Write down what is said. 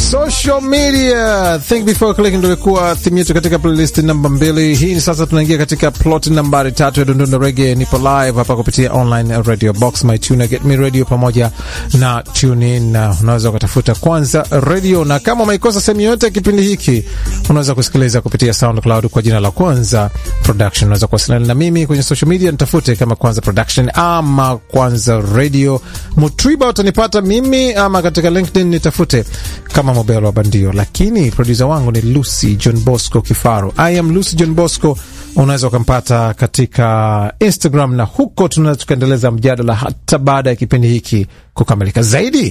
social media think before clicking ndio ilikuwa theme yetu katika playlist namba mbili. Hii ni sasa tunaingia katika plot nambari tatu ya Dundundo Reggae. Nipo live hapa kupitia online radio box my tuna get me radio pamoja na tune in, na unaweza ukatafuta kwanza radio, na kama umeikosa sehemu yoyote ya kipindi hiki unaweza kusikiliza kupitia SoundCloud kwa jina la Kwanza Production. Unaweza kuwasiliana na mimi kwenye social media, nitafute kama Kwanza Production ama Kwanza Radio. Mutriba utanipata mimi, ama katika LinkedIn nitafute kama Mobelo wa Bandio, lakini produsa wangu ni Lucy John Bosco Kifaru. I am Lucy John Bosco. Unaweza ukampata katika Instagram na huko tunaweza tukaendeleza mjadala hata baada ya kipindi hiki kukamilika zaidi.